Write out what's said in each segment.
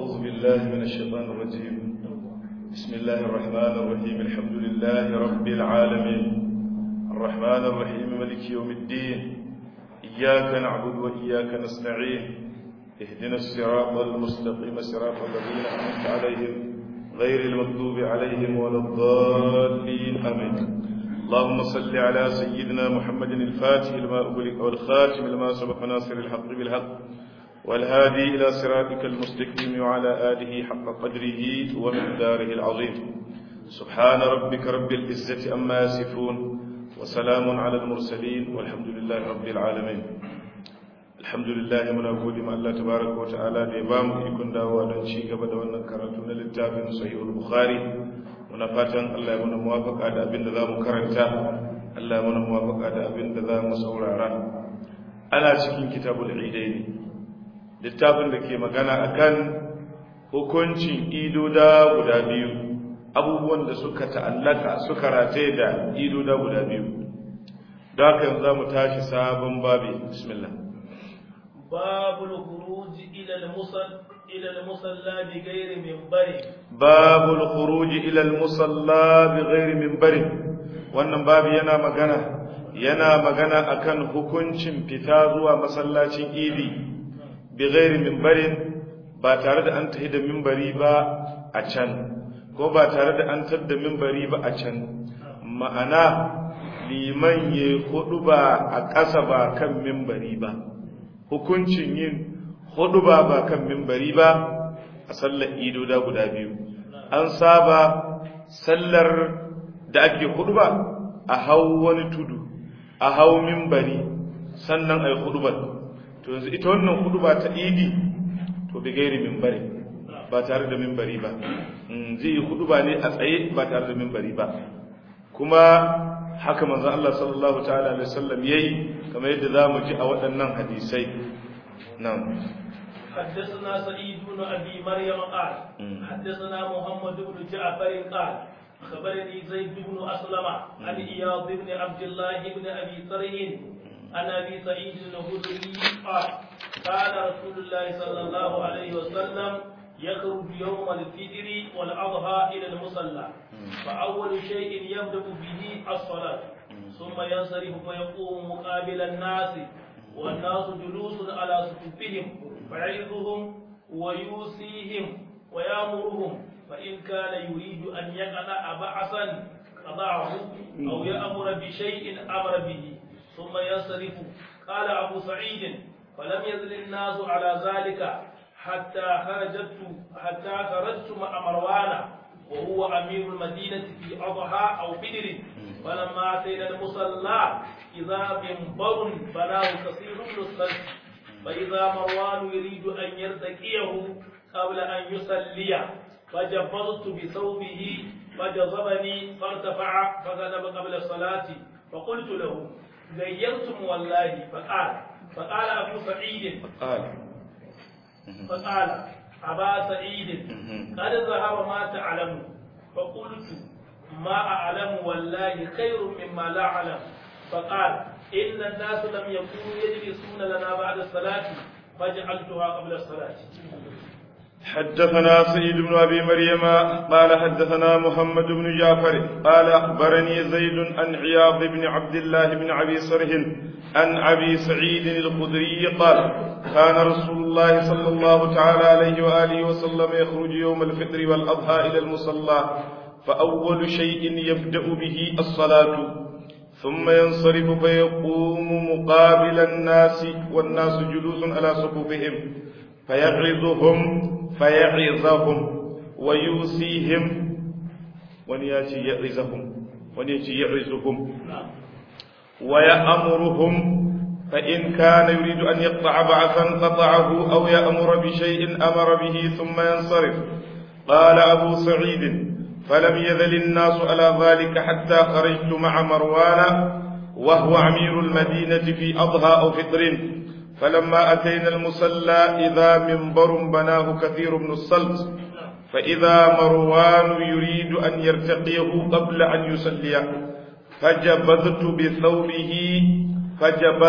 أعوذ بالله من الشيطان الرجيم بسم الله الرحمن الرحيم الحمد لله رب العالمين الرحمن الرحيم ملك يوم الدين إياك نعبد وإياك نستعين اهدنا الصراط المستقيم صراط الذين أنعمت عليهم غير المغضوب عليهم ولا الضالين آمين اللهم صل على سيدنا محمد الفاتح لما أغلق والخاتم لما سبق ناصر الحق بالحق والهادي إلى صراطك المستقيم وعلى آله حق قدره ومقداره العظيم سبحان ربك رب العزة أما يصفون وسلام على المرسلين والحمد لله رب العالمين الحمد لله من أقول ما الله تبارك وتعالى ديبام يكون دعوة دنشي قبل وأن كرتنا للتابع صحيح البخاري ونفاتن الله من موافق على أبن ذا مكرنتا الله من موافق على أبن ذا مسورارا أنا cikin kitabul idaini littafin da ke magana akan hukuncin idoda guda biyu abubuwan da suka ta'allaka suka rataye da idoda guda biyu da haka yanzu za mu tashi sabon babi bismillah babul khuruj ila al-musall ila al-musalla bi ghairi minbari babul khuruj ila al-musalla bi ghairi minbari wannan babi yana magana yana magana akan hukuncin fita zuwa masallacin idi bighairi mimbarin ba tare da an tahi da mimbari ba a can ko ba tare da an tar da mimbari ba a can ma'ana liman ya hudu ba a ƙasa ba kan mimbari ba hukuncin yin hudu ba ba kan mimbari ba a sallar ido da guda biyu an saba sallar da ake hudu ba a hau wani tudu a hau mimbari sannan a yi hudu ba to yanzu ita wannan hudu ba ta idi to bi gairi mimbari ba tare da mimbari ba zai yi hudu ba ne a tsaye ba tare da mimbari ba kuma haka manzo Allah sallallahu ta'ala alaihi wasallam yayi kamar yadda zamu ji a waɗannan hadisai nan حدثنا سعيد بن ابي مريم قال حدثنا محمد بن جعفر قال خبرني زيد بن اسلم عن اياض بن عبد الله بن ابي طرح عن ابي سعيد الخدري قال قال رسول الله صلى الله عليه وسلم يخرج يوم الفجر والاضحى الى المصلى فاول شيء يبدا به الصلاه ثم ينصرف فيقوم مقابل الناس والناس جلوس على صفوفهم فيعظهم ويوصيهم ويامرهم فان كان يريد ان يقطع بعثا قضعه او يامر بشيء امر به ثم ينصرف قال أبو سعيد فلم يزل الناس على ذلك حتى خرجت حتى خرجت مع مروان وهو أمير المدينة في أضحى أو بدر فلما أتينا المصلى إذا منبر بناه كثير من الصلب فإذا مروان يريد أن يرتقيه قبل أن يصلي فجبرت بثوبه فجذبني فارتفع فذهب قبل الصلاة فقلت له غيرتم والله فقال فقال أبو سعيد قال فقال أبا سعيد قد ظهر ما تعلم فقلت ما أعلم والله خير مما لا أعلم فقال إن الناس لم يكونوا يجلسون لنا بعد الصلاة فجعلتها قبل الصلاة حدثنا سعيد بن أبي مريم قال حدثنا محمد بن جعفر قال أخبرني زيد عن عياض بن عبد الله بن أبي صرح عن أبي سعيد الخدري قال كان رسول الله صلى الله تعالى عليه وآله وسلم يخرج يوم الفطر والأضحى إلى المصلى فأول شيء يبدأ به الصلاة ثم ينصرف فيقوم مقابل الناس والناس جلوس على صفوفهم فيغرزهم فيعظهم ويوصيهم ونياتي يعظهم ونياتي يعظهم ويأمرهم فإن كان يريد أن يقطع بعثا قطعه أو يأمر بشيء أمر به ثم ينصرف قال أبو سعيد فلم يذل الناس على ذلك حتى خرجت مع مروان وهو أمير المدينة في أضحى أو فطر فلما أتينا المصلى إذا منبر بناه كثير من الصلت فإذا مروان يريد أن يرتقيه قبل أن يصلي فجبذت بثوبه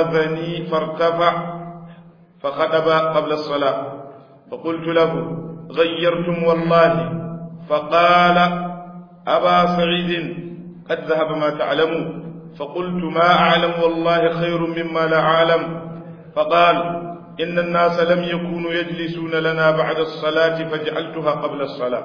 فجبذني فارتفع فخطب قبل الصلاة فقلت له غيرتم والله فقال أبا سعيد قد ذهب ما تعلم فقلت ما أعلم والله خير مما لا أعلم فقال إن الناس لم يكونوا يجلسون لنا بعد الصلاة فجعلتها قبل الصلاة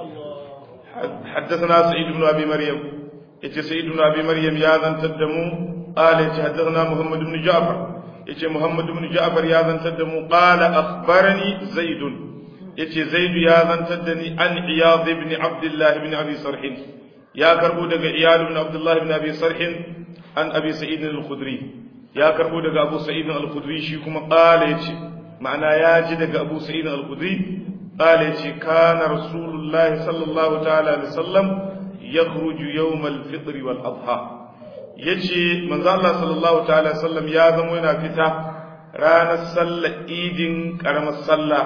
حدثنا سعيد بن أبي مريم إتي سعيد بن أبي مريم يا ذن تدمو قال حدثنا محمد بن جعفر إتي محمد بن جعفر يا ذن تدمو قال أخبرني زيد إتي زيد يا ذن تدني عن عياض بن عبد الله بن أبي صرح يا كربو دق عياض بن عبد الله بن أبي صرح عن أبي سعيد الخدري ya karbo daga Abu Sa'id al-Khudri shi kuma qala yace ma'ana ya ji daga Abu Sa'id al-Khudri qala yace kana Rasulullah sallallahu ta'ala alaihi wasallam yakhruju yawm al-fitr wal adha yace manzo Allah sallallahu ta'ala alaihi wasallam ya zama yana fita ranar sallar idin karamar sallah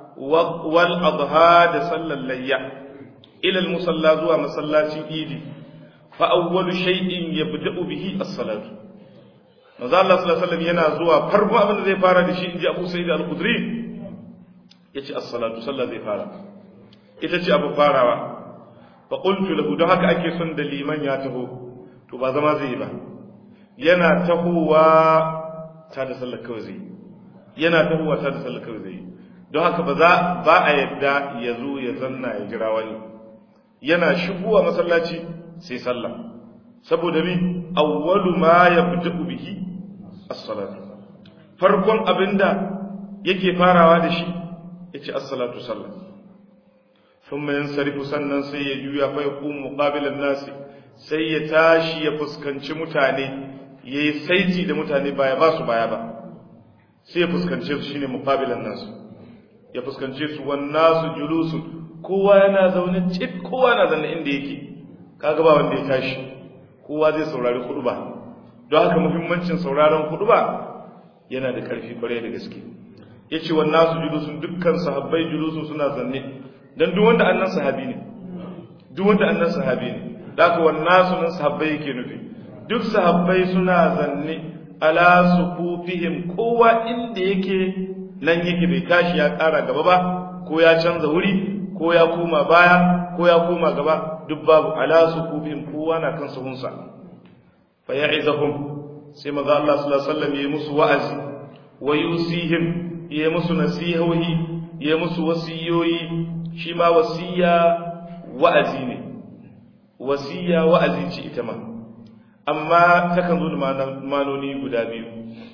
wal adha da sallar layya ila al-musalla zuwa masallacin idi fa awwalu shay'in yabda'u bihi as-salatu manzo Allah sallallahu alaihi wasallam yana zuwa farko abin da zai fara da shi inji Abu Sa'id al-Khudri yace as-salatu sallah zai fara ita ce abu farawa fa qultu lahu don haka ake son da liman ya taho to ba zama zai yi ba yana tahowa ta da sallar kawai zai yana tahowa ta da sallar kawai zai don haka ba za ba a yadda ya zo ya zanna ya jira wani yana shigowa masallaci sai sallah saboda mi awwalu ma yabda'u bihi as-salatu farkon abinda yake farawa da shi yace as-salatu sallah thumma yansarifu sannan sai ya juya fa yaqumu muqabilan nasi sai ya tashi ya fuskanci mutane yayi saiti da mutane baya ba su baya ba sai ya fuskance su shine muqabilan nasu ya fuskance su wan nasu julusun kowa yana zaune cip kowa na zanne inda yake kaga ba wanda ya tashi kowa zai saurari khutba don haka muhimmancin sauraron khutba yana da ƙarfi kwarai da gaske yace wan nasu julusun dukkan sahabbai julusu suna zanne dan duk wanda annan sahabi ne duk wanda annan sahabi ne haka wan nasu nan sahabbai yake nufi duk sahabbai suna zanne ala sufufihim kowa inda yake nan yake bai tashi ya ƙara gaba ba ko ya canza wuri ko ya koma baya ko ya koma gaba duk babu ala sufufihim kowa na kan sahunsa fa ya'izahum sai manzo Allah sallallahu alaihi wasallam yayi musu wa'azi wa yusihim yayi musu nasihohi yayi musu wasiyoyi shi ma wasiya wa'azi ne wasiya wa'azi ce ita ma amma takan zo da manoni guda biyu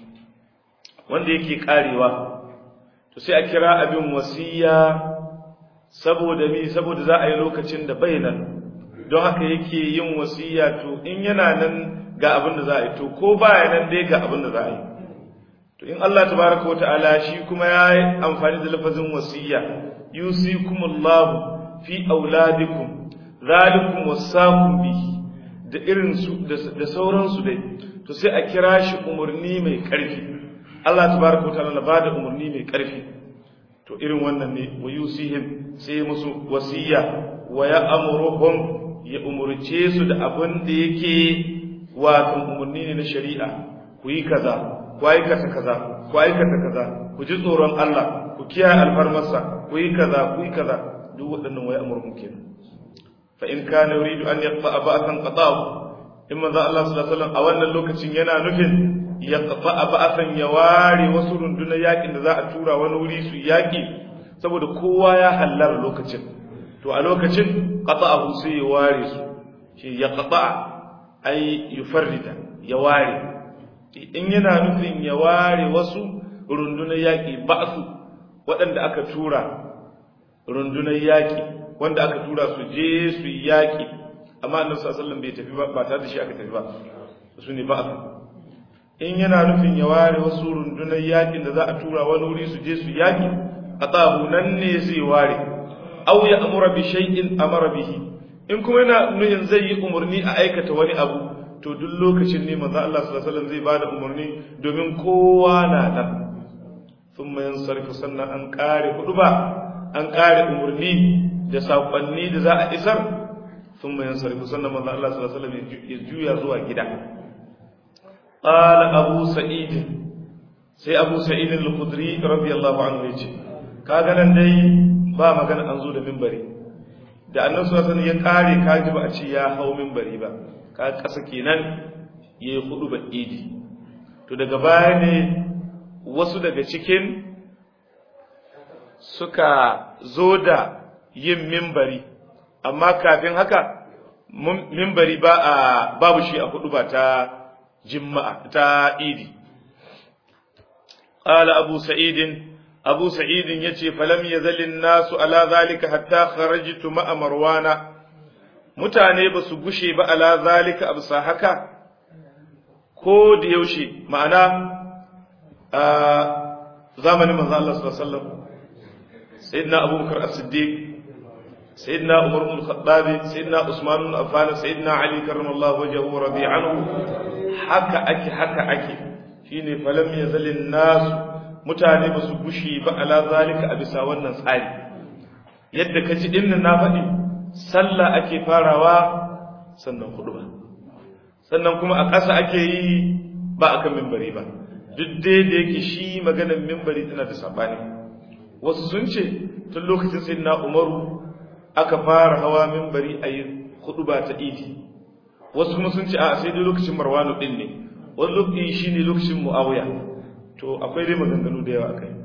wanda yake karewa to sai a kira abin wasiya saboda mi saboda za a yi lokacin da bai nan don haka yake yin wasiya to in yana nan ga abin da za a yi to ko baya nan dai ga abin da za a yi to in Allah tabaraka wa ta'ala shi kuma ya yi amfani da lafazin wasiya yusikumullahu fi auladikum zalikum wasaqum bihi da irin su da sauransu dai to sai a kira shi umurni mai karfi Allah tabaraka wa ta'ala ba da umurni mai karfi to irin wannan ne wa yusihim sai musu wasiya wa ya amuruhum ya umurce su da abin da yake wato umurni ne na shari'a ku yi kaza ku aikata kaza ku aikata kaza ku ji tsoron Allah ku kiyaye alfarmarsa ku yi kaza ku yi kaza duk waɗannan wai amurhum kenan fa in kana yuridu an yaqta ba'athan qata'u in manzo Allah sallallahu alaihi wasallam a wannan lokacin yana nufin ya qata ba'athan ya ware wasu rundunar yakin da za a tura wani wuri su yaki saboda kowa ya hallar lokacin to a lokacin qata'ahu sai ya ware su shi ya qata ai yufarrida ya ware in yana nufin ya ware wasu rundunar yaki ba'su waɗanda aka tura rundunar yaki wanda aka tura su je su yi yaƙi amma annabi sallallahu bai tafi ba ba tare da shi aka tafi ba su ne ba in yana nufin ya ware wasu rundunar yaƙin da za a tura wani wuri su je su yaƙi a tsahu nan ne zai ware aw ya amura bi shay'in amara bihi in kuma yana nufin zai yi umarni a aikata wani abu to duk lokacin ne manzo Allah sallallahu alaihi wasallam zai bada umarni domin kowa na nan thumma yansarifu sannan an kare hudu ba an kare umarni da saƙonni da za a isar sun mayan sarfi sannan manzan Allah sallallahu Alaihi wasallam ya juya zuwa gida ƙala abu sa'id sai abu sa'id al-khudri radiyallahu anhu ya ce kaga nan dai ba magana an zo da mimbari da annan suna sani ya kare kaji ba a ce ya hau mimbari ba ka kasa kenan ya yi hudu ba idi to daga baya ne wasu daga cikin suka zo da yin mimbari amma kafin haka mimbari ba a babu shi a hudu ba ta jimma'a ta idi قال أبو سعيد أبو سعيد يتي فلم يزل الناس على ذلك حتى خرجت مع مروان mutane ba su gushe ba ala zalika abu haka ko da yaushe ma'ana a zamanin manzo Allah sallallahu alaihi wasallam sayyidina Abu Bakar as-Siddiq sayyidina Umar ibn al-Khattab sayyidina Usman ibn Affan sayyidina Ali karramallahu wajhahu radi anhu haka ake haka ake shine falam yazalin nas mutane ba su gushi ba ala zalika a bisa wannan tsari yadda kaji dinnan na faɗi sallah ake farawa sannan ba. sannan kuma a ƙasa ake yi ba akan mimbari ba duk dai da yake shi maganar mimbari tana da sabani wasu sun ce tun lokacin sai na umaru aka fara hawa mimbari a yi ba ta idi wasu kuma sun ce a sai dai lokacin marwanu din ne wani lokaci shi ne lokacin mu'awiya to akwai dai maganganu da yawa kai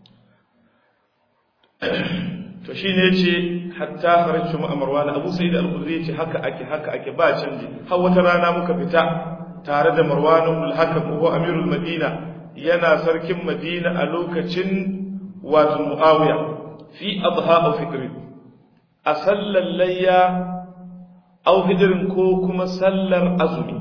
to shi ne ce hatta kharajtu ma marwan abu sa'id al-khudri ce haka ake haka ake ba canji har wata rana muka fita tare da marwan ibn al-hakam ko amirul madina yana sarkin madina a lokacin wato mu'awiya fi adha aw fitr a sallar layya aw fitrin ko kuma sallar azumi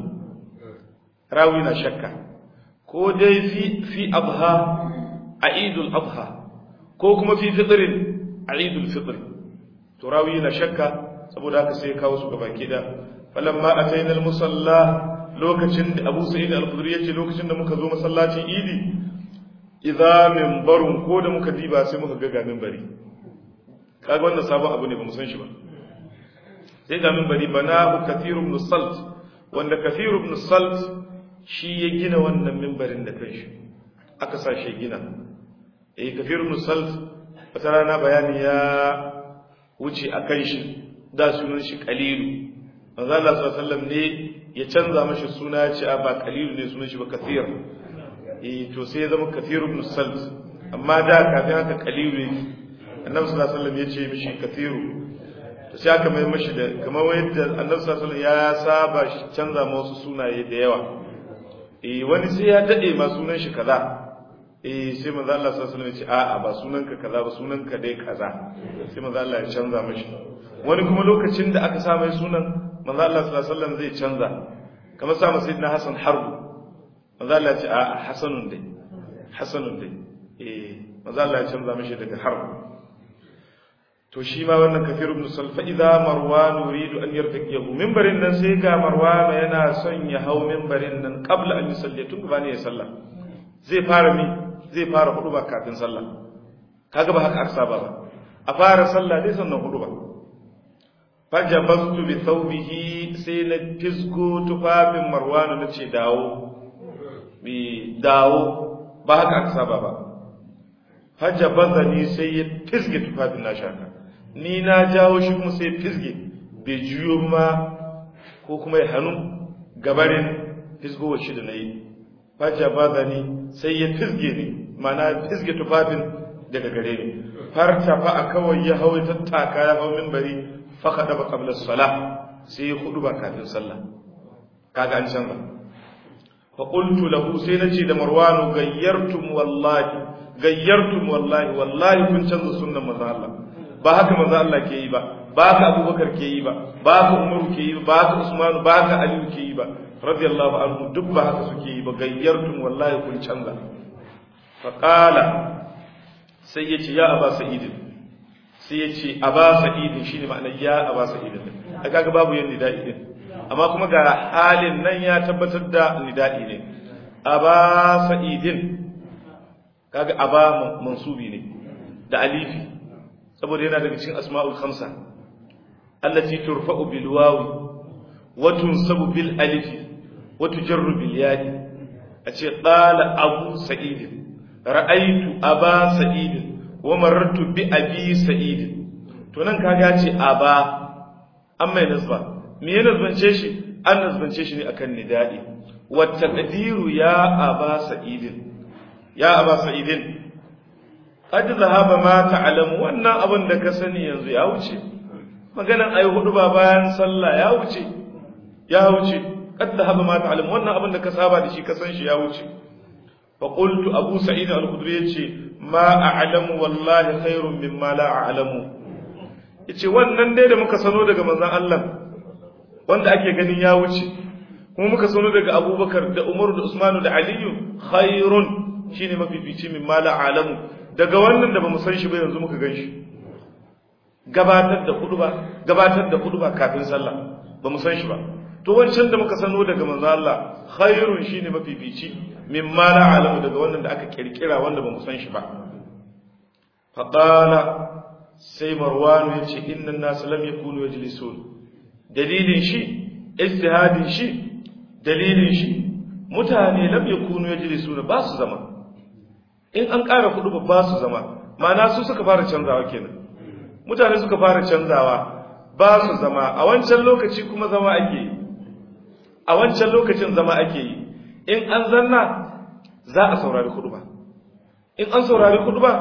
rawi na shakka ko dai fi fi adha a idul adha ko kuma fi fitrin a idul fitr to rawi na shakka saboda haka sai kawo su gaba da falamma ataina al musalla lokacin da Abu Sa'id al-Khudri yace lokacin da muka zo masallacin Idi idza minbarun ko da muka diba sai muka ga ga minbari kaga wannan sabon abu ne ba mu san shi ba sai ga minbari banahu kathir ibn salt wanda kathir ibn salt shi ya gina wannan minbarin da kanshi aka sa shi gina eh kathir ibn salt wata rana bayani ya wuce a kan shi da sunan shi kalilu manzo Allah sallallahu alaihi ne ya canza mashi suna ya ce a ba kalilu ne sunan shi ba kathir eh to sai ya zama kathir ibn salt amma da kafin haka kalilu ne annabi sallallahu alaihi wasallam ya ce mishi kathiru to sai aka mai mashi da kamar yadda annabi sallallahu alaihi wasallam ya saba shi canza ma wasu sunaye da yawa eh wani sai ya dade ma sunan shi kaza eh sai manzo Allah sallallahu alaihi wasallam ya ce a'a ba sunanka kaza ba sunanka dai kaza sai manzo Allah ya canza mashi wani kuma lokacin da aka sa mai sunan manzo Allah sallallahu alaihi wasallam zai canza kamar sa masa sayyidina Hassan Harbu manzo Allah ya ce a'a Hasanun dai Hasanun dai eh manzo Allah ya canza mashi daga Harbu to shi ma wannan kafir ibn salfa idza marwan yuridu an yartaqiyahu minbarin nan sai ga marwan yana son ya hau minbarin nan qabla an yusalli tun ba ne ya sallah zai fara mi zai fara hudu ba kafin sallah kaga ba haka aka saba ba a fara sallah dai sannan hudu ba fajabastu bi thawbihi sai na fisgo tufafin marwan na ce dawo bi dawo ba haka aka saba ba fajabazani sai ya fisge tufafin na shaka ni na jawo shi kuma sai fisge bai juyo ma ko kuma ya hannu gabarin fisgowar shi da na yi faja ba zani sai ya fisge ni mana fisge tufafin daga gare ni farta fa a kawai ya hau tattaka ya hau mimbari faka da ba kabla sala sai ya hudu ba kafin sallah kaga an canza fa qultu lahu sai nace da marwanu gayyartum wallahi gayyartum wallahi wallahi kun canza sunnan manzo Allah ba haka manzo Allah ke yi ba ba haka Abubakar ke yi ba ba haka Umar ke yi ba ba haka Usman ba haka Ali ke yi ba radiyallahu anhu duk ba haka suke yi ba gayyartum wallahi kun canza fa qala sai yace ya aba sa'id sai yace aba sa'id shine ma'anar ya aba sa'id kaga babu yin nida'i din amma kuma ga halin nan ya tabbatar da nida'i ne aba sa'idin kaga aba mansubi ne da alifi saboda yana daga cikin asma'ul khamsa allati turfa'u bil wawi wa tunsabu bil alifi wa tujarru bil ya'i ace qala abu sa'id ra'aytu aba sa'id wa marartu bi abi sa'id to nan kaga ce aba an mai nasba me ya nasbance shi an nasbance shi ne akan nida'i wa taqdiru ya aba sa'id ya aba sa'id qad zahaba ma ta'lamu wannan abin da ka sani yanzu ya wuce maganan ayi hudu ba bayan sallah ya wuce ya wuce qad zahaba ma ta'lamu wannan abin da ka saba da shi ka san shi ya wuce fa qultu abu sa'id al-khudri yace ma a'lamu wallahi khairun mimma la a'lamu yace wannan dai da muka sano daga manzon Allah wanda ake ganin ya wuce kuma muka sano daga Abubakar da Umar da Usman da Ali khairun shine mafifici mimma la a'lamu daga wannan da bamu san shi ba yanzu muka gan shi gabatar da huduba gabatar da huduba kafin sallah bamu san shi ba to wancan da muka sano daga manzo Allah khairun shine mafifici mimma la alamu daga wannan da aka kirkira wanda bamu san shi ba fa qala sai marwan yace inna an-nas lam yakunu yajlisun dalilin shi ijtihadin shi dalilin shi mutane lam yakunu yajlisuna ba su zama in an ƙara kudu ba su zama ma'ana su suka fara canzawa kenan mutane suka fara canzawa ba su zama a wancan lokaci kuma zama ake yi a wancan lokacin zama ake yi in an zanna za a saurari kudu ba in an saurari kudu ba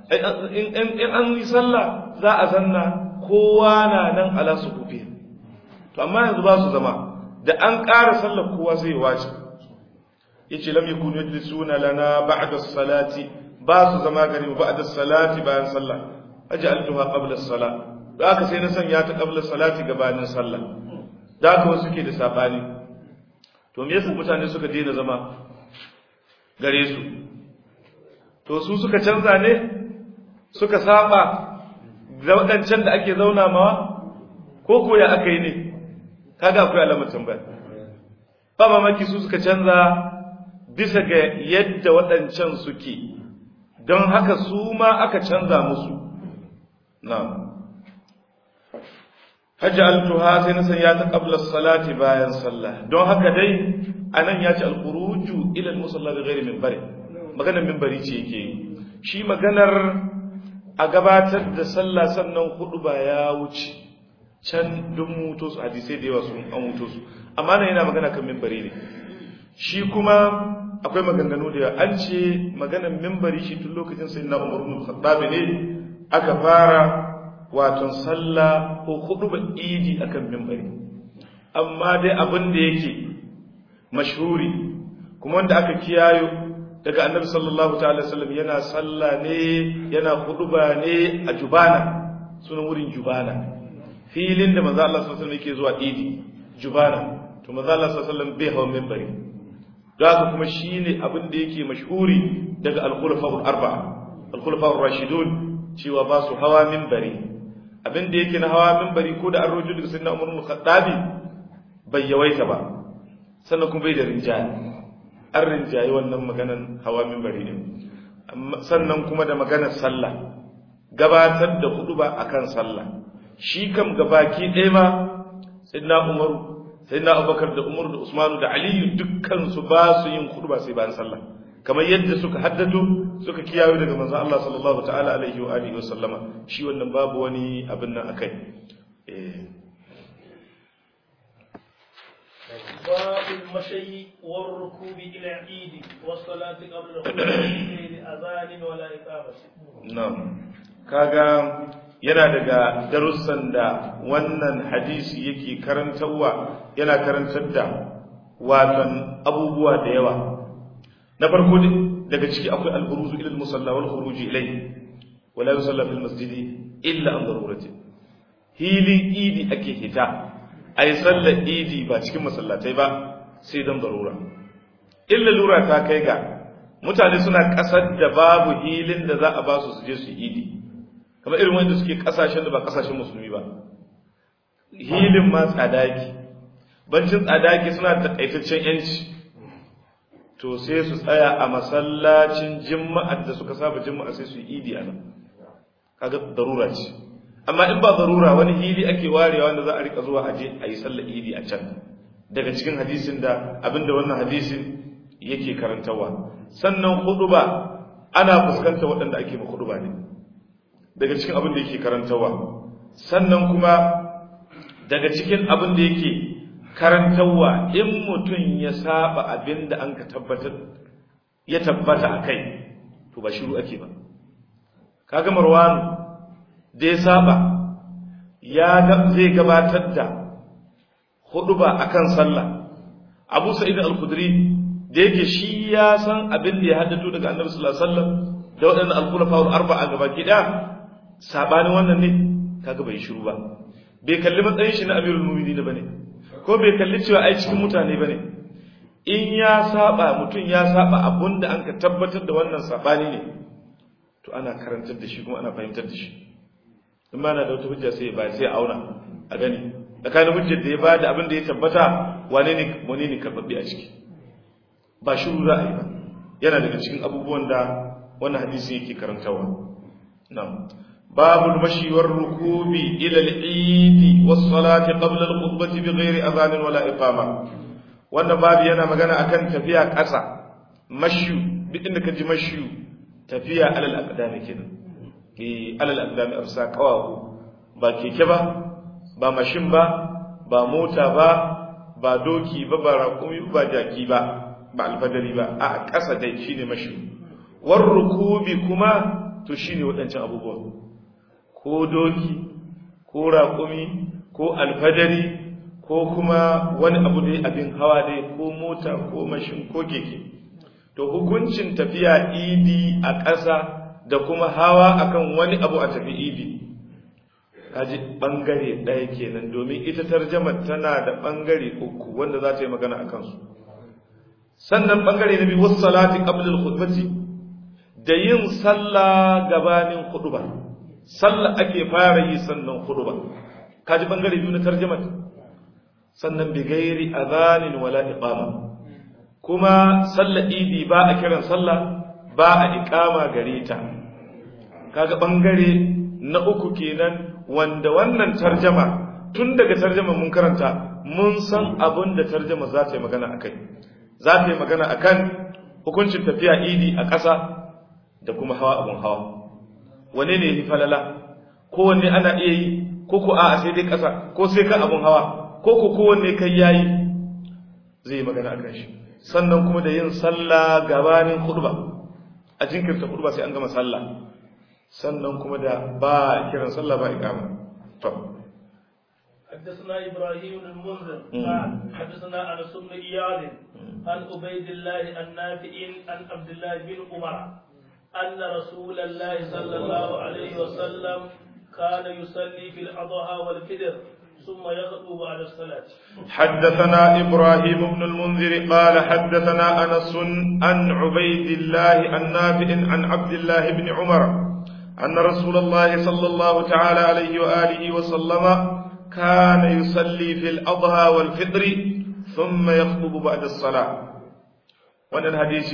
in an yi sallah za a zanna kowa na nan ala su kufi to amma yanzu ba su zama da an ƙara sallar kowa sai ya wace yace lam yakunu yajlisuna lana ba'da as-salati ba su zama gari ba'da as-salati bayan sallah aj'altuha qabla as-salah da aka sai na sanya ta qabla as-salati gabanin sallah da aka wasu suke da sabani to me yasa mutane suka daina zama gare su to su suka canza ne suka saba da wadancan da ake zauna mawa ko ko ya aka yi ne kaga akwai alamar tambaya ba mamaki su suka canza bisa ga yadda waɗancan suke don haka su ma aka canza musu na hajji altuha sai na sanya ta ƙablar salati bayan sallah don haka dai a nan ya ci alkuruju ilal musalla da gairi mimbari maganar mimbari ce yake yi shi maganar a gabatar da sallah sannan hudu ba ya wuce can duk muto su hadisai da yawa sun an muto su amma nan yana magana kan mimbari ne shi kuma akwai maganganu da an ce maganan mimbari shi tun lokacin sai na umar ibn khattab ne aka fara waton sallah ko khutba idi akan mimbari amma dai abin da yake mashhuri kuma wanda aka kiyayo daga annabi sallallahu ta'ala sallam yana sallah ne yana khutba ne a jubana sunan wurin jubana filin da manzo Allah sallallahu alaihi wasallam yake zuwa idi jubana to manzo Allah sallallahu alaihi wasallam bai hawa mimbari da haka kuma shine abin da yake mashhuri daga al-khulafa'ul arba'a al-khulafa'ur rashidun cewa ba su hawa minbari abin da yake na hawa minbari ko da an rojo daga sayyidina Umar bin Khattabi bai yawaita ba sannan kuma bai da rinjaye an rinjaye wannan maganan hawa minbari ne sannan kuma da maganar sallah gabatar da hudu ba akan sallah shi kam gabaki ɗaya ma sayyidina Umar sai na abubakar da umaru da usmanu da aliyu dukkansu ba su yin kudu ba sai bayan sallah kamar yadda suka haddado suka kiyaye daga manzon Allah sallallahu ta'ala alaihi wa alihi wa sallama shi wannan babu wani abin nan akai eh باب المشي والركوب إلى العيد والصلاة قبل الخروج غير أذان ولا إقامة. نعم كاغا yana daga darussan da wannan hadisi yake karantarwa yana karantar da watan abubuwa da yawa na farko daga ciki akwai al-buruzu ila al-musalla wal khuruj ilayhi wala yusalla fil masjid illa an darurati hilin idi ake hita ai sallar idi ba cikin masallatai ba sai dan darura illa lura ta kai ga mutane suna kasar da babu hilin da za a ba su su je su idi kamar irin wanda suke kasashen da ba kasashen musulmi ba hilin ma tsadaki bancin tsadaki suna da takaitaccen yanci to sai su tsaya a masallacin jima'ar da suka saba jima'a sai su yi idi a nan kaga darura ce amma in ba darura wani hili ake warewa wanda za a rika zuwa aje a yi sallar idi a can daga cikin hadisin da abinda wannan hadisin yake karantawa sannan huduba ana fuskanta waɗanda ake ma huduba ne daga cikin abin da yake karantawa sannan kuma daga cikin abin da yake karantawa in mutum ya saba abin da an ka tabbatar ya tabbata a kai to ba shiru ake ba kaga marwanu da ya saba ya zai gabatar da huduba akan sallah abu sa'id al-khudri da yake shi ya san abin da ya haddato daga annabi sallallahu alaihi wasallam da waɗannan al-khulafa al-arba'a gabaki ɗaya sabanin wannan ne kaga bai shiru ba bai kalli matsayin shi na amirul mu'minin bane ko bai kalli cewa ai cikin mutane bane in ya saba mutum ya saba abunda an ka tabbatar da wannan sabani ne to ana karantar da shi kuma ana fahimtar da shi in ma na da wata hujja sai ba sai auna a gani tsakanin hujjar da ya bada abin da ya tabbata wane ne wane ne karbabbe a ciki ba shiru za a yi ba yana daga cikin abubuwan da wannan hadisi yake karantawa na'am babul mashi war rukubi ila al-eid was salati qabla al-khutbati bighairi adhan wala iqama wannan babu yana magana akan tafiya ƙasa mashu duk inda ka ji mashu tafiya alal aqdami kenan eh alal aqdami arsa qawahu ba keke ba ba mashin ba ba mota ba ba doki ba ba raƙumi ba jaki ba ba alfadari ba a ƙasa dai shine mashu war rukubi kuma to shine waɗancan abubuwan ko doki ko raƙumi ko alfadari ko kuma wani abu dai abin hawa dai ko mota ko mashin ko keke to hukuncin tafiya idi a ƙasa da kuma hawa akan wani abu a tafi idi kaji bangare ɗaya kenan domin ita tarjama tana da bangare uku wanda za ta yi magana a kansu sannan bangare na biyu wasu salati qablal khutbati da yin sallah gabanin khutba sallah ake fara yi sannan khutba kaji bangare biyu na tarjama sannan bi gairi adhanin wala iqama kuma sallah idi ba a kiran sallah ba a iqama gare ta kaga bangare na uku kenan wanda wannan tarjama tun daga tarjama mun karanta mun san abin da tarjama za ta yi magana akai za ta yi magana akan hukuncin tafiya idi a ƙasa da kuma hawa abun hawa wane ne yi falala ko wanne ana iya yi ko ko a sai dai ƙasa ko sai kan abun hawa ko ko kowanne kai yayi zai yi magana akan shi sannan kuma da yin sallah gabanin khutba a jinkirta khutba sai an gama sallah sannan kuma da ba kiran sallah ba iqama to حدثنا ابراهيم بن المنذر قال حدثنا انس بن اياد عن عبيد الله النافع عن عبد الله بن عمر ان رسول الله صلى الله عليه وسلم كان يصلي في الاضحى والفطر ثم يخطب بعد الصلاه حدثنا ابراهيم بن المنذر قال حدثنا انس عن عبيد الله النافع عن عبد الله بن عمر أن رسول الله صلى الله تعالى عليه وآله وسلم كان يصلي في الأضحى والفطر ثم يخطب بعد الصلاة وأن الحديث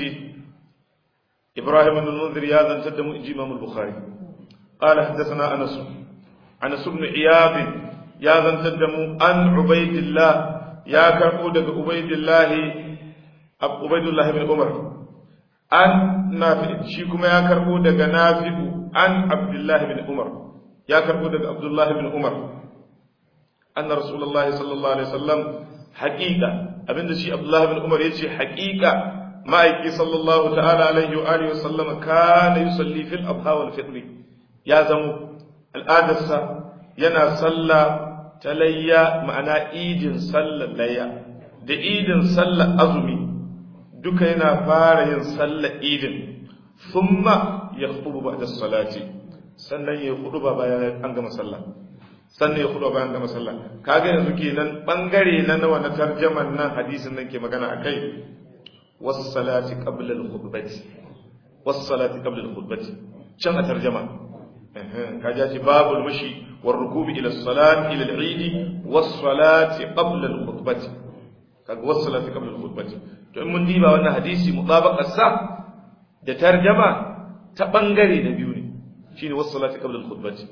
إبراهيم بن المنذر هذا تدم إمام البخاري قال حدثنا أنس أنس بن عياض يا ذا تدم عن عبيد الله يا كفود عبيد الله عبيد الله بن عمر عن نافع شيكم يا كفود نافع عن عبد الله بن عمر يا كربو daga Abdullah ibn Umar anna Rasulullah sallallahu alaihi wasallam haqiqa abinda shi Abdullah ibn Umar yace haqiqa ma'aiki sallallahu ta'ala alaihi wa alihi wasallam kana yusalli fil adha wal fitr ya zamo al'adarsa yana salla talayya ma'ana idin sallar layya da idin sallar azumi duka yana fara yin sallar idin thumma ya khutubu ba'da salati sannan ya khutuba bayan an gama sallah sannan ya khutuba bayan gama sallah kaga yanzu kenan bangare na nawa na tarjaman nan hadisin nan ke magana akai was salati qabla al khutbati was salati qabla al khutbati can a tarjama kaja ce babul mashi war rukubi ila salati ila al eid was salati qabla al khutbati kaga was salati qabla al khutbati to in mun diba wannan hadisi mutabaqar sa da tarjama ta bangare na biyu ne shine wasu salati qabla al-khutbati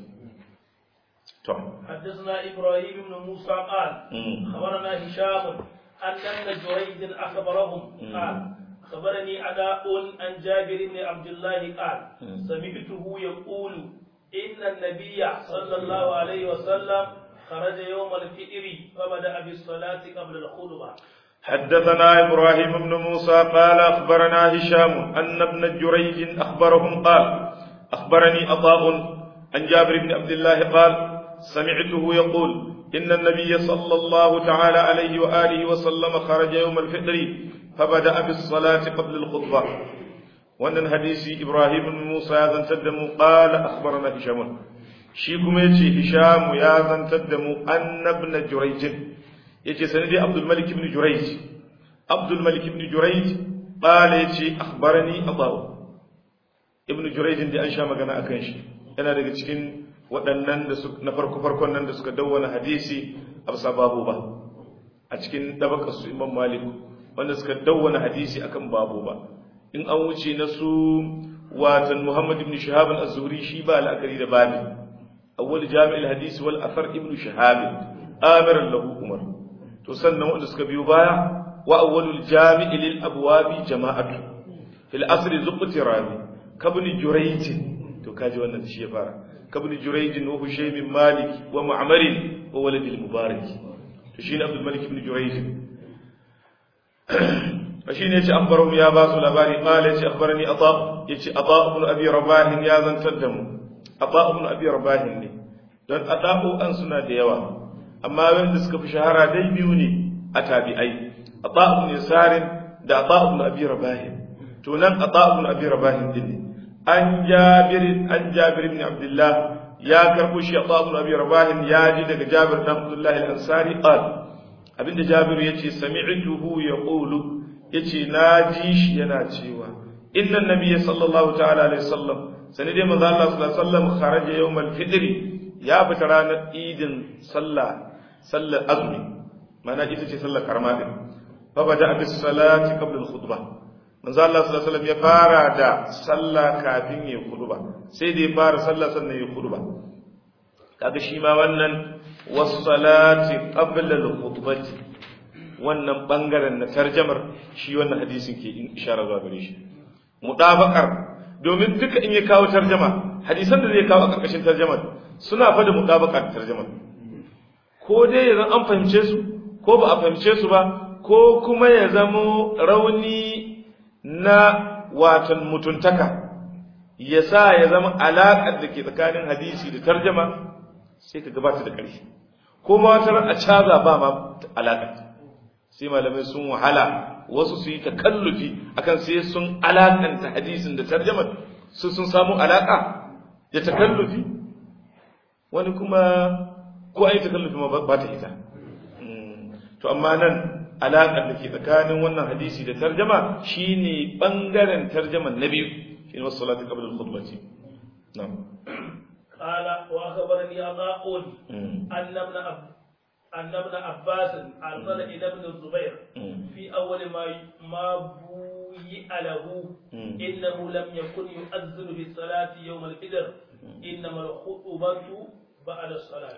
to حدثنا ابراهيم بن موسى قال خبرنا هشام ان ابن جريج اخبرهم قال خبرني عداء عن جابر بن عبد الله قال سمعته يقول إن النبي صلى الله عليه وسلم خرج يوم الفطر فبدأ بالصلاة قبل الخطبة حدثنا إبراهيم بن موسى قال أخبرنا هشام أن ابن جريج أخبرهم قال أخبرني عطاء عن جابر بن عبد الله قال سمعته يقول إن النبي صلى الله تعالى عليه وآله وسلم خرج يوم الفطر فبدأ بالصلاة قبل الخطبة وأن الحديث إبراهيم بن موسى يزن قال أخبرنا هشام شيكم يتي هشام يزن أن ابن جريج يتي سندي عبد الملك بن جريج عبد الملك بن جريج قال يتي أخبرني أبو ابن جريج دي أنشا مغانا أكنشي أنا daga cikin waɗannan da na farko farkon nan da suka dawwana hadisi a bisa babu ba a cikin dabakar su imam malik wanda suka dawwana hadisi akan babu ba in an wuce na su watan muhammad ibn shahab az-zuhri shi ba la'akari da babi awwal jami'il hadisi wal athar ibn shahab amiran lahu umar to sannan wanda suka biyo baya wa awwalul jami'i lil abwabi jama'atu fil asri zuqti rabi kabni jurayj to kaji wannan shi ya fara kabni jurayj wa hushaym malik wa ma'mar wa walad al mubarak to shine abdul malik ibn jurayj shine yace akhbarahum ya basu labari qala yace akhbarani ata yace ata ibn abi rabah ya zantar da mu ata ibn abi rabah ne don ata'u an suna da yawa amma wanda suka fi shahara dai biyu ne a tabi'ai ata ibn sarin da ata ibn abi rabah to nan ata ibn abi rabah din ne an jabir an jabir ibn abdullah ya karbo shi ata ibn abi rabah ya ji daga jabir ibn abdullah al-ansari qal abinda jabir yace sami'tuhu yaqulu yace na ji shi yana cewa inna nabiyya sallallahu ta'ala alaihi wasallam sani dai manzo Allah sallallahu alaihi wasallam kharaja yawmal fitr ya fita ranar idin sallah sallar azumi mana ita ce sallar karama din fa bada bis salati qabla al khutbah manzo Allah sallallahu alaihi wasallam ya fara da sallah kafin ya khutba sai dai fara sallah sannan ya khutba kaga shi ma wannan was salati qabla al khutbati wannan bangaren na tarjamar shi wannan hadisin ke isharar zuwa gare shi mudabakar domin duka in ya kawo tarjama hadisan da zai kawo a karkashin tarjamar suna fa da mudabakar tarjamar ko dai yanzu an fahimce su ko ba a fahimce su ba ko kuma ya zamo rauni na watan mutuntaka ya sa ya zama alaƙar da ke tsakanin hadisi da tarjama sai ka gabata da ƙarshe ko ma wata a caza ba ma alaƙar sai malamai sun wahala wasu su yi takallufi akan sai sun alakanta hadisin da tarjamar su sun samu alaka da takallufi wani kuma ko ai takallufi ma ba ta ita to amma nan alakar da ke tsakanin wannan hadisi da tarjama shine bangaren tarjaman na biyu shine wasu salati qabla al-khutbati na'am قال وأخبرني عطاء أن ابن أن ابن عباس أرسل إلى ابن الزبير في أول ما ما بويئ له إنه لم يكن يؤذن بالصلاة يوم الفجر إنما الخطبة بعد الصلاة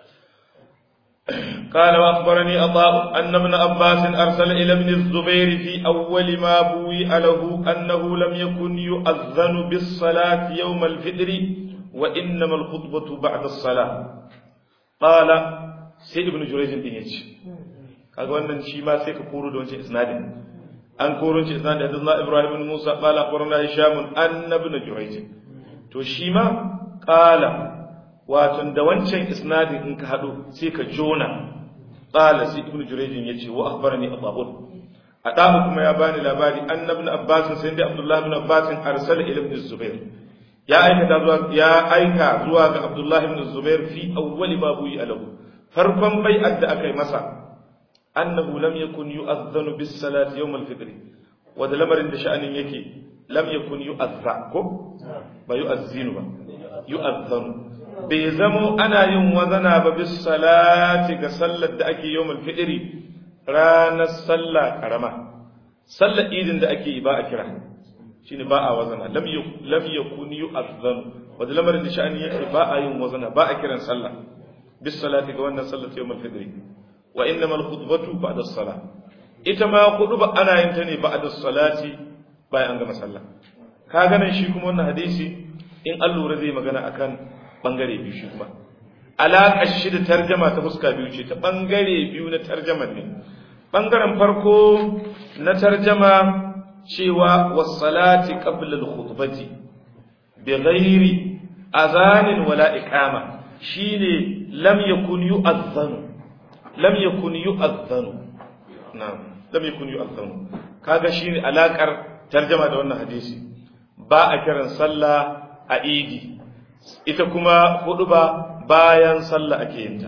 قال وأخبرني عطاء أن ابن عباس أرسل إلى ابن الزبير في أول ما بوئ له أنه لم يكن يؤذن بالصلاة يوم الفطر وإنما الخطبة بعد الصلاة قال sai ibn jurayjin din yace kaga wannan shi ma sai ka koro da wancan isnadin an koro shi isnadin da ibrahim ibn musa qala akhbarana hisham an ibn jurayj to shi ma qala wato da wancan isnadin in ka hado sai ka jona qala sai ibn jurayjin yace wa akhbarani ababun adamu kuma ya bani labari an ibn abbas sai da abdullah ibn abbas arsala ila ibn zubair ya aika zuwa ya aika zuwa ga abdullah ibn zubair fi awwali ma buyi alahu farkon bai'ar da aka yi masa annahu lam yakun yu'adhdhanu bis salati yawm al fitr wa da lamarin da sha'anin yake lam yakun yu'adhdha ko ba yu'adhdhinu ba yu'adhdhanu bai zamo ana yin wazana ba bis salati ga sallar da ake yawm al fitr ranar sallah karama sallar idin da ake yi ba a kira shine ba a wazana lam lam yakun yu'adhdhanu wa da lamarin da sha'anin yake ba a yin wazana ba a kiran sallah بالصلاة كوانا صلت يوم الفجر وإنما الخطبة بعد الصلاة إتما خطبة أنا ينتني بعد الصلاة باي أنغم صلى كاغانا شيكم وانا حديثي إن ألو رضي مغانا أكان bangare biyu shi kuma alaƙar shi da tarjama ta fuska biyu ce ta bangare biyu na tarjaman ne bangaren farko na tarjama cewa wassalati qabla al-khutbati bi ghairi azanin wala iqama shine lam yakun yu'adhdhanu lam yakun yu'adhdhanu na'am lam yakun yu'adhdhanu kaga shine alakar tarjama da wannan hadisi ba a kiran sallah a idi ita kuma huduba bayan sallah ake yin ta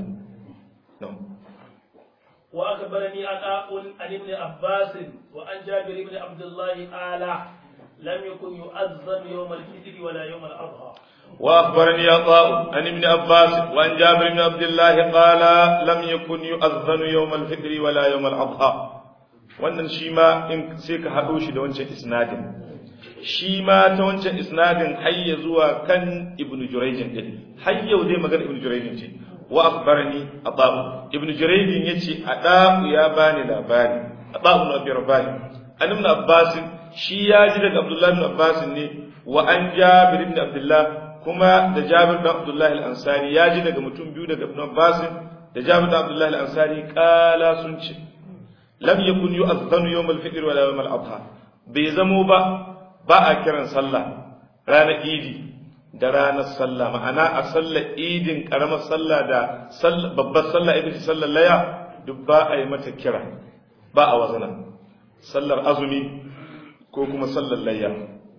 وأخبرني عطاء عن ابن عباس وعن جابر بن عبد الله قال لم يكن يؤذن يوم الفطر ولا يوم الأضحى وأخبرني عطاء عن ابن عباس وعن جابر بن عبد الله قال لم يكن يؤذن يوم الفطر ولا يوم الأضحى wannan shi ma in sai ka haɗo shi da wancan isnadin shi ma ta wancan isnadin hayya zuwa kan ibn jurayjin din har yau dai magana ibn jurayjin ce wa akhbarani adabu ibn jurayjin yace adabu ya bani labari adabu na bi rabani an ibn abbas shi ya ji daga abdullah ibn abbas ne wa an jabir ibn abdullah kuma da jabir ibn abdullah al-ansari ya ji daga mutum biyu daga ibn abbas da jabir ibn abdullah al-ansari kala sun ce lam yakun yu'adhdhanu yawm al-fitr wala yawm al-adha bai zamo ba ba a kiran sallah ranar idi da ranar sallah ma'ana a sallar idin karamar sallah da babbar sallah ita ce sallar laya duk ba a yi mata kira ba a wazana sallar azumi ko kuma sallar layya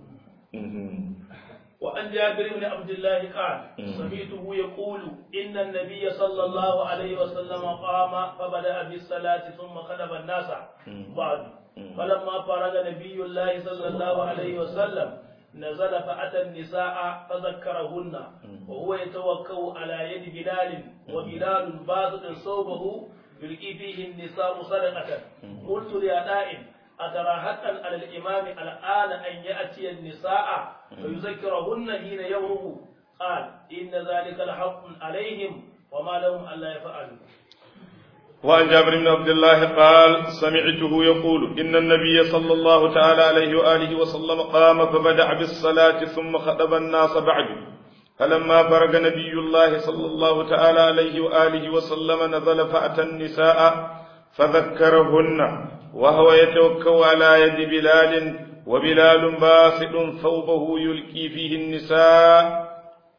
وعن جابر بن عبد الله قال سمعته يقول إن النبي صلى الله عليه وسلم قام فبدأ بالصلاة ثم خطب الناس بعد فلما فرغ نبي الله صلى الله عليه وسلم نزل فأتى النساء فذكرهن وهو يتوكل على يد بلال وبلال باسط صوبه يلقي فيه النساء صدقة قلت لأداء أترى حقا على الإمام الآن أن يأتي النساء فيذكرهن حين يومه قال إن ذلك لحق عليهم وما لهم ألا يفعلوا وعن جابر بن عبد الله قال سمعته يقول إن النبي صلى الله تعالى عليه وآله وسلم قام فبدأ بالصلاة ثم خطب الناس بعد فلما فرغ نبي الله صلى الله تعالى عليه وآله وسلم نزل فأتى النساء فذكرهن وهو يتوكل على يد بلال وبلال باسط ثوبه يلقي فيه النساء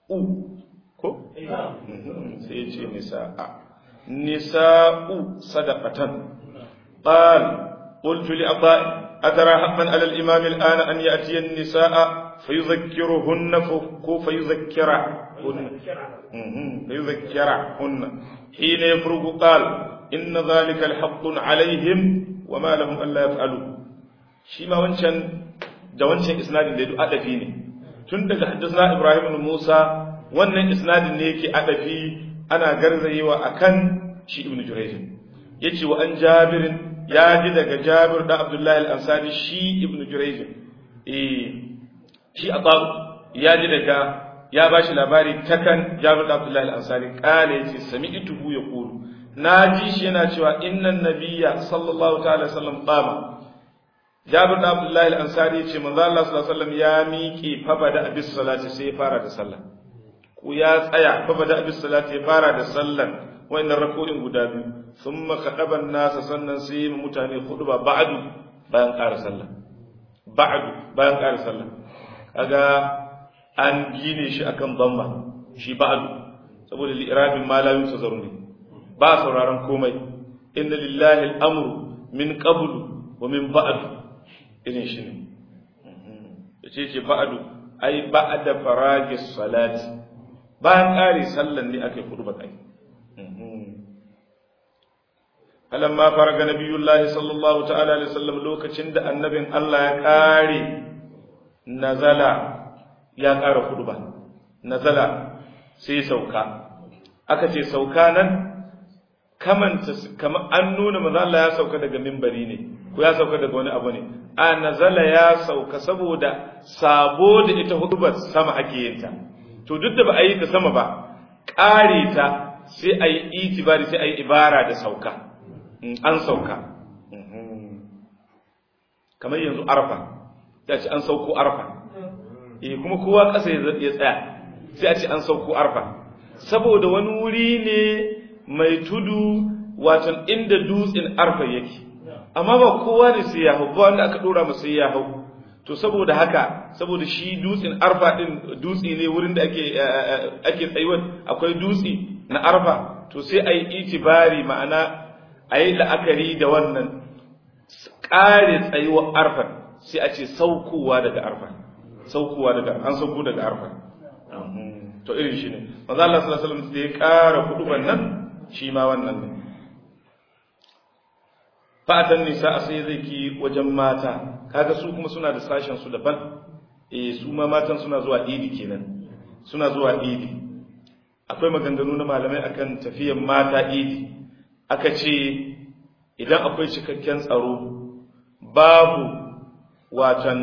سيجي نساء نساء صدقة قال قلت لأطاء أترى حقا على الإمام الآن أن يأتي النساء فيذكرهن فيذكرهن فيذكرهن حين يفرغ قال إن ذلك الحق عليهم وما لهم ألا يفعلوا شيما وانشان da wancan isnadin da ya adafi ne tun daga haddasa Ibrahim ibn Musa wannan isnadin ne yake adafi ana garzayewa akan shi ibn Jurayj yace wa an Jabir ya ji daga Jabir da Abdullah al-Ansari shi ibn Jurayj eh shi Abu ya ji daga ya bashi labari takan Jabir da Abdullah al-Ansari kale yace sami'tuhu yaqulu naji shi yana cewa innan nabiyya sallallahu ta'ala sallam qama Jabir da Abdullah al-Ansari yace manzo Allah sallallahu alaihi wasallam ya miƙe fa bada abis salati sai ya fara da sallah ko ya tsaya fa bada abis salati ya fara da sallan wayannan rako'in guda biyu thumma khadaban nasa sannan sai mu mutane hudu ba ba'du bayan ƙara sallah ba'du bayan ƙara sallah kaga an gine shi akan bamma shi ba'du saboda li'irabin malamin tazarru ne ba sauraron komai inna lillahi al'amru min qablu wa min ba'du irin shi ne yace ce ba'du ai ba'da faragis salati bayan ƙari sallan ne aka yi hudu kai alamma faraga nabiyullahi sallallahu ta'ala alaihi wasallam lokacin da annabin Allah ya ƙare nazala ya ƙara hudu ba nazala sai sauka aka ce sauka nan kamanta kamar an nuna manzo Allah ya sauka daga mimbari ne ko ya sauka daga wani abu ne a nazala ya sauka saboda sabo da ita hudubar sama ake yin ta to duk da ba a yi ta sama ba ƙare ta sai a yi itibari sai a yi ibara da sauka an sauka kamar yanzu arfa ya ce an sauko arfa eh kuma kowa ƙasa ya tsaya sai a ce an sauko arfa saboda wani wuri ne mai tudu watan inda dutsen arfa yake amma ba kowa ne sai ya hau ba wanda aka dora masa ya hau to saboda haka saboda shi dutsen arfa din dutse ne wurin da ake ake tsayuwa akwai dutse na arfa to sai a yi itibari ma'ana a yi la'akari da wannan ƙare tsayuwar arfa sai a ce saukowa daga arfa saukowa daga an sauko daga arfa to irin shi ne manzo Allah sallallahu alaihi wasallam da ya ƙara huduban nan shi ma wannan ne fatan nisa a sai zai ki wajen mata kaga su kuma suna da sashen su daban eh su ma matan suna zuwa idi kenan suna zuwa idi akwai maganganu na malamai akan tafiyan mata idi aka ce idan akwai cikakken tsaro babu watan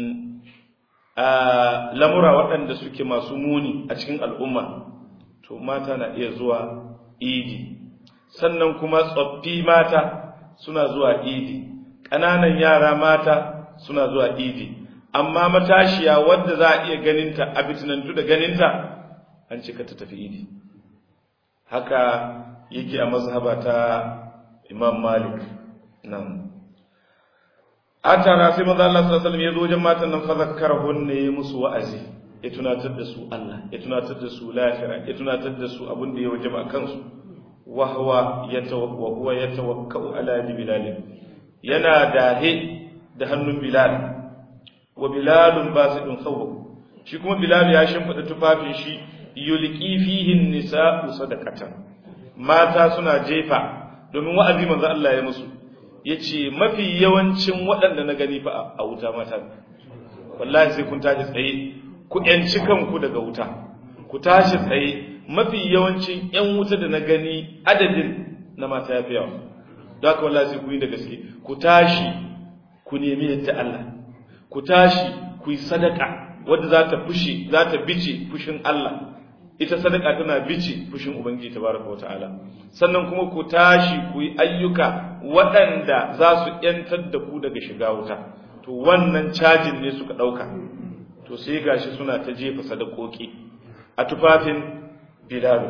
lamura waɗanda suke masu muni a cikin al'umma to mata na iya zuwa idi sannan kuma tsoffi mata suna zuwa idi ƙananan yara mata suna zuwa idi amma matashiya wadda za a iya ganinta a bitinantu da ganinta an cika ta tafi idi haka yake a mazhaba ta imam malik nan a tara sai maza Allah sallallahu alaihi wasallam ya zo wajen matan nan fa zakkarahun ne musu wa'azi ya tunatar da su Allah ya tunatar da su lafira ya tunatar da su abin da ya wajaba kansu wa huwa yatawakka huwa yatawakkau ala bilal yana dahe da hannun bilal wa bilalun basidun thawb shi kuma bilal ya shimfida tufafin shi yulqi fihi nisa'u sadaqatan mata suna jefa domin wa'azi manzo Allah ya musu yace mafi yawancin waɗanda na gani fa a wuta mata wallahi sai kun tashi tsaye ku yanci kanku daga wuta ku tashi tsaye mafi yawancin yan wuta da na gani adadin na mata yafi yawa don haka wallahi sai ku yi da gaske ku tashi ku nemi yadda Allah ku tashi ku yi sadaka wadda za ta fushi za ta bice fushin Allah ita sadaka tana bice fushin ubangiji tabaraka wata'ala sannan kuma ku tashi ku yi ayyuka waɗanda za su yantar da ku daga shiga wuta to wannan cajin ne suka ɗauka to sai gashi suna ta jefa sadakoki a tufafin bilalu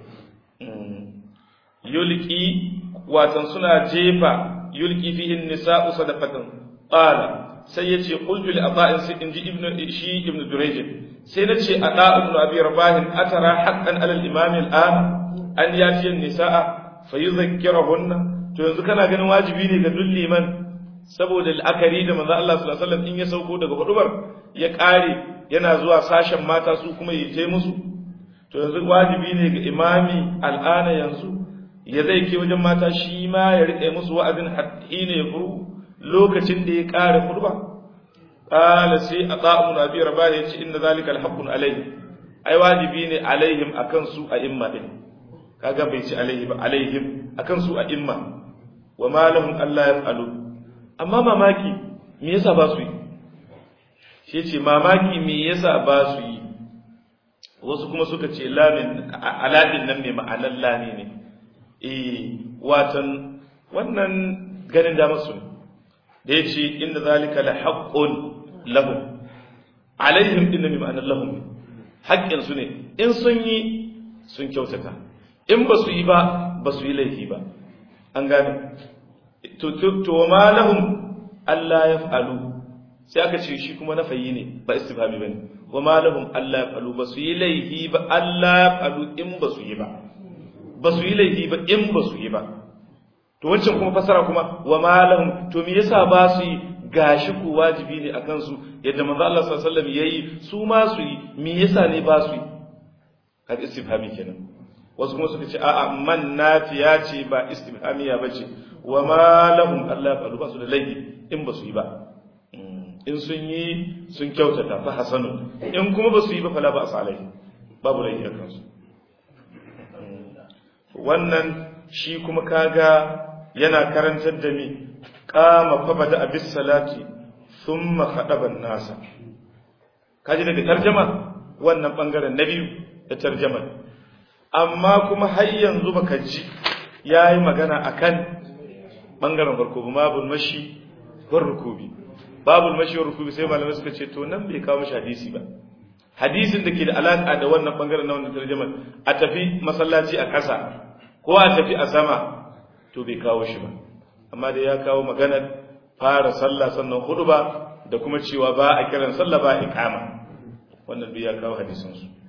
yulki watan suna jefa yulki fihin nisa'u sadaqatan qala sai yace qultu li ata'in sai inji ibnu shi ibnu durayj sai nace ada ibnu abi rabahin atara haqqan ala al-imam al-an an yati an-nisa'a fayudhakkirahunna to yanzu kana ganin wajibi ne ga duk liman saboda al'akari da manzo Allah sallallahu alaihi wasallam in ya sauko daga hudubar ya kare yana zuwa sashen mata su kuma yi je musu to yanzu wajibi ne ga imami al'ana yanzu ya zai ke wajen mata shi ma ya rike musu wa'azin hina ya furu lokacin da ya kare huduba qala sai ata'u nabi rabah ya ce inna zalika alhaqqun alayhi ai wajibi ne alaihim akan su a imma din kaga bai ci alaihi ba alaihim akan su a imma wa ma lahum alla yaf'alu amma mamaki me yasa ba su yi shi ce mamaki me yasa ba su yi wasu kuma suka ce lamin aladin nan mai ma'anar lani ne eh watan wannan ganin da masu da yace inda zalika la haqqun lahum alaihim inna mai ma'anar lahum haƙƙin su ne in sun yi sun kyautata in ba su yi ba ba su yi laifi ba an gane to ma lahum Allah ya fa'alu sai aka ce shi kuma nafayi ne ba istifhami bane wa ma lahum Allah ya fa'alu ba su yi laifi ba Allah ya fa'alu in ba su yi ba ba su yi laifi ba in ba su yi ba to wancan kuma fasara kuma wa ma lahum to me yasa ba su yi gashi ku wajibi ne akan su yadda manzo Allah sallallahu alaihi wasallam yayi su ma su yi me yasa ne ba su yi kaga istifhami kenan wasu kuma suka ce a'a man nafiya ce ba istifhamiya bace wa ma lahum Allah ya ba su da laifi in ba su yi ba in sun yi sun kyautata fa hasanu in kuma ba su yi ba fala ba asalai babu laifi a kansu wannan shi kuma kaga yana karantar da mi qama fa bada abis salati thumma khadaba nasa kaji daga tarjama wannan bangaren na biyu da tarjama amma kuma har yanzu baka ji yayi magana akan bangaren farko ba babul mashi war rukubi babul mashi war rukubi sai malamai suka ce to nan bai kawo mashi hadisi ba hadisin da ke da alaka da wannan bangaren na wannan tarjuma a tafi masallaci a ƙasa ko a tafi a sama to bai kawo shi ba amma da ya kawo maganar fara sallah sannan hudu ba da kuma cewa ba a kiran sallah ba iqama wannan duk ya kawo hadisin su